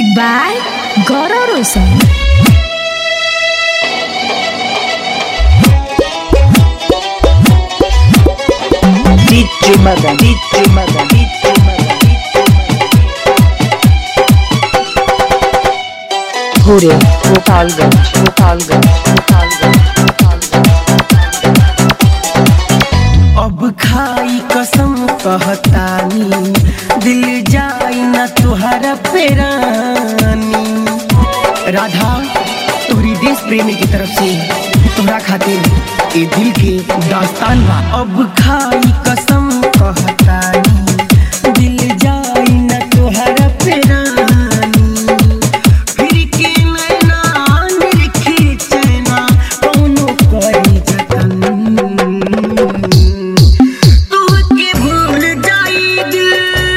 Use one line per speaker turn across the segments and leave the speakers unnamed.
by Goro Rosen.
DJ Madan, DJ Madan, DJ Madan, Hure, Gopalganj, Gopalganj, Gopalganj, Gopalganj.
अब खाई कसम कहतानी दिल जाई न तुहरा पेरानी राधा तोहरी देश प्रेमी की तरफ से तोहरा खातिर ए दिल के दास्तान बा अब खाई कसम कहतानी दिल जाई न तुहरा पेरानी फिर के नैना निरखे चैना कौनो करी जतन तोहके भूल जाई दिल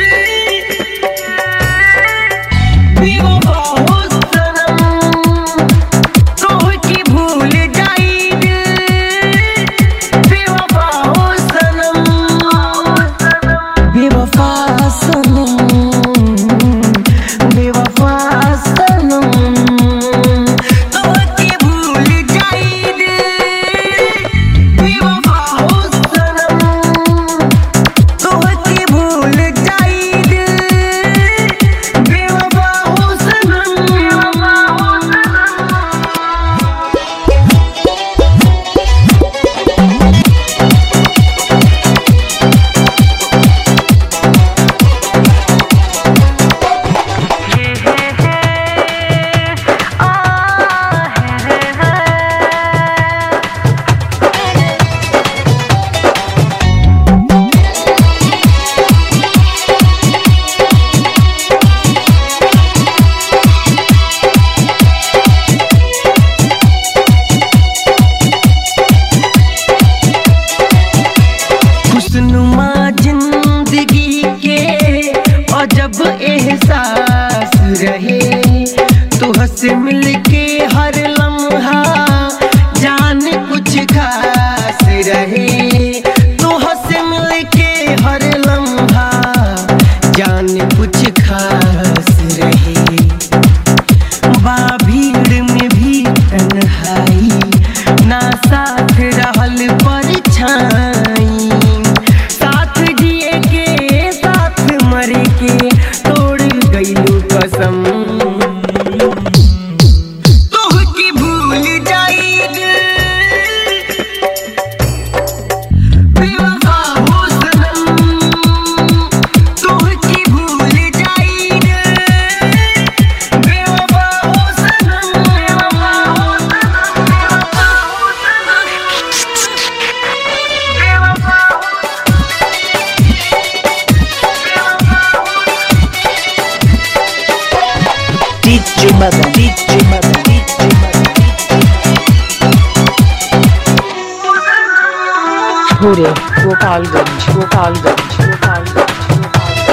बेवफा हो सनम तोहके भूल जाई दिल बेवफा हो सनम बेवफा सनम बेवफा सनम तोहके भूल जाई दिल बेवफा हो सनम तोहके भूल जाई दिल बेवफा हो सनम बेवफा हो सनम खुशनुमा जिंदगी के अजब एहसास रहे तुहसे मिलके हर लम्हा जान कुछ खास रहे तुहसे मिलके हर लम्हा जान कुछ खास रहे बा भीड़ में भी तन्हाई ना साथ रहल परछाई साथ जिए के साथ मरे के तोड़ गईलू कसम तोहके भूल जाई दिल बेवफा हो सनम तोहके भूल जाई दिल बेवफा हो सनम बेवफा हो सनम बेवफा हो सनम बेवफा हो
DJ Madan, DJ Madan, DJ Madan, Hure, Gopalganj, Gopalganj, Gopalganj, Gopalganj.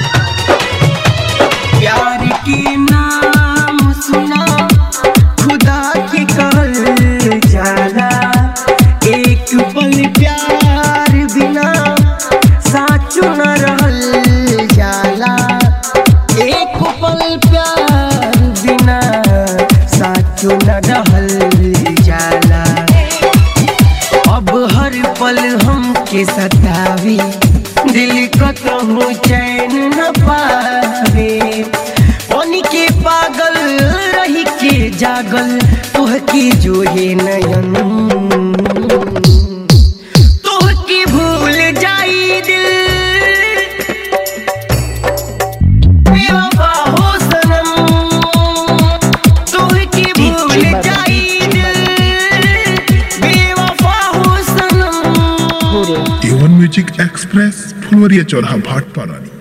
प्यार के नाम सुना खुदा के कहल जाला एक पल प्यार बिना साचो न रहल जाला एक पल प्यार बिना साचो न रहल जाला अब हर पल हमके सतावे दिल कतहु चैन न पावे पानी के पागल रही के जागल तोहके जोहे नयन तोहके भूल जाई दिल बेवफा हो सनम तोहके भूल जाई दिल बेवफा हो सनम
Hure,
A one music express Phulwaria चौराहा भाट पारानी